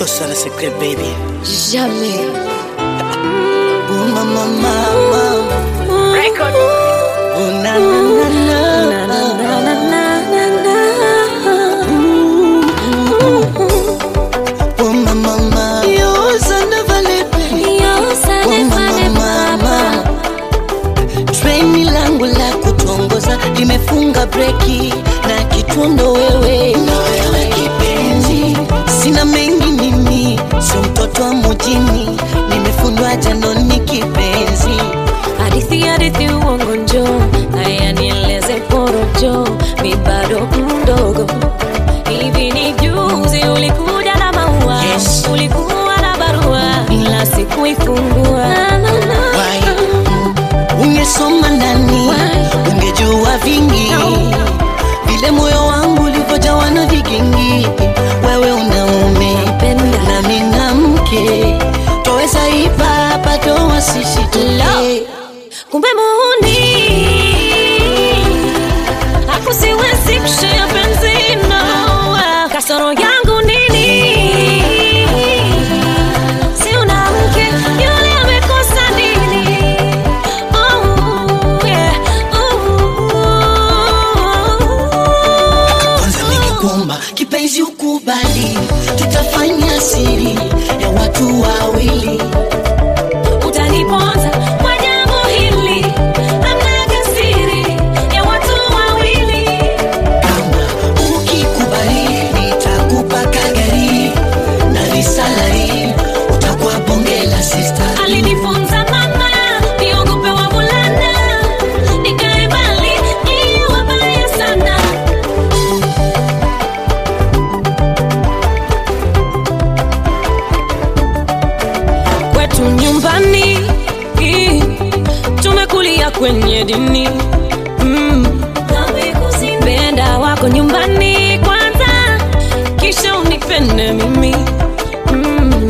Toi seul le secret, baby. Jamais. Oh, mama, mama. Record. Oh, na, na, na, na. Na, na, na, na, na, na. Oh, mama, mama. Yo, ça ne valait pas. Yo, ça Oh, ne fallait mama, pas. mama. Treni langu la kutongoza limefunga breki na kitundo wewe na wewe kipenzi, sina mengi mimi, si mtoto wa mjini, nimefundwa janoni kipenzi. Hadithi hadithi uongo njoo, haya nieleze porojo, mi bado mdogo. Hivi ni juzi ulikuja na maua, Yes. ulikuwa na barua, ila sikuifungua. Na, na, na. Why? Ungesoma ndani, Why? ungejua vingi vile moyo wangu ulivyojawa na vigingi. Wewe unaume Napenda. na mina mke, twaweza ipa hapa doa sisi tulie. kumbe muhuni hakusiwezi kushia penzi no kasoro yangu nini si una mke yule amekosa nini oh, yeah. oh. Kwanza ningekuomba kipenzi ukubali, tutafanya siri ya watu wawili. utaniponza kwa jambo hili amnaga siri ya watu wawili Kama ukikubali, nitakupa kagari na risalari, utakuwa bonge la sister. alinifunza mama niogope wavulana nikae mbali ni wabaya sana kwetu nyumbani i, tumekulia kwenye dini mm. penda wako nyumbani kwanza kisha unipende mimi mm.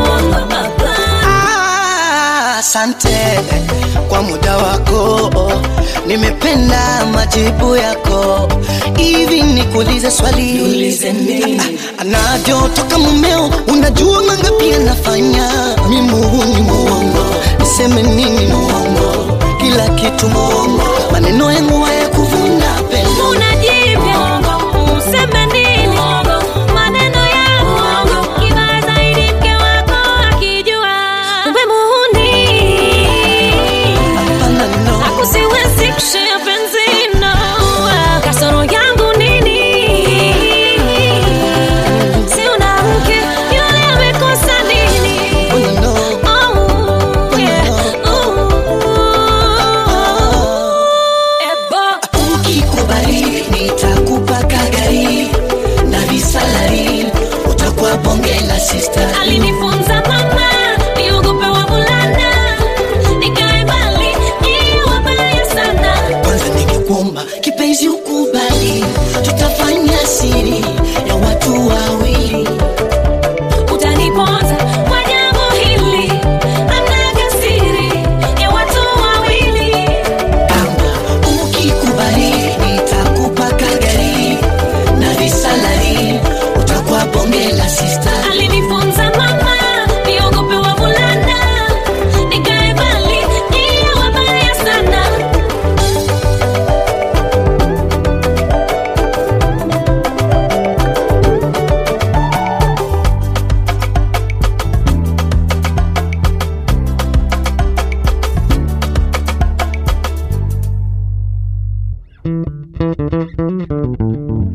Ah, Asante kwa muda wako, nimependa majibu yako. Hivi nikuulize swali, Ah, anavyotoka mumeo, unajua mangapi anafanya? Mi muhuni muongo, niseme nini muongo? Kila kitu muongo, maneno yangu haya kuvuna pendo unajivya useme nini maneno yangu kibaya zaidi mke wako akijua kumbe muhuni Hapana, no. akusiwezi kushia penzi no kasoro yangu nini si una mke yule amekosa nini Oh, no. Oh, yeah. Ooh. Ebo. Ukikubali nitakupa kagari na visalari, utakuwa bonge la sister. alinifunza mama niogope wavulana nikae mbali ni wabaya sana Kwanza ningekuomba kipenzi ukubali, tutafanya siri ya watu wawili. utaniponza kwa jambo hili amnaga siri ya watu wawili Kama ukikubali nitakupa kagari na visalari, utakuwa bonge la sister. alinifunza mama niogope wavulana nikae mbali ni wabaya sana Thank you.